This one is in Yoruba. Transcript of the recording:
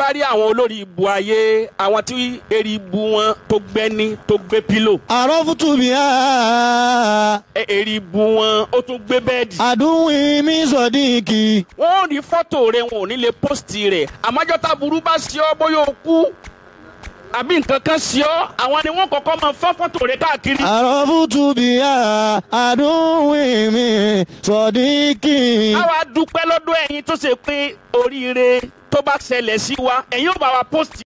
bá rí àwọn olórí ibu ayé àwọn tí eri ibu wọn tó gbẹ́ni tó gbé pílò عرفت بها ẹ- eri ibu wọn ó tún gbé bẹ́ẹ̀dì. عدوي من صديقي wọ́n ò ní fọ́tò rẹ̀ wọn ò ní lè pósìtì rẹ̀ àmọ́jọ́ tá burú bá sí ọ bóyá o kú àbí nǹkan kan sí ọ àwọn ni wọ́n kọ́kọ́ máa fọ́ fọ́tò rẹ̀ káàkiri. عرفت بها عدوي من صديقي àwa dúpẹ́ lọ́dọ̀ ẹ̀yin tó ṣe pé oríire tó bá ṣẹlẹ̀ sí wa ẹ̀yin ò bá wa pósìtì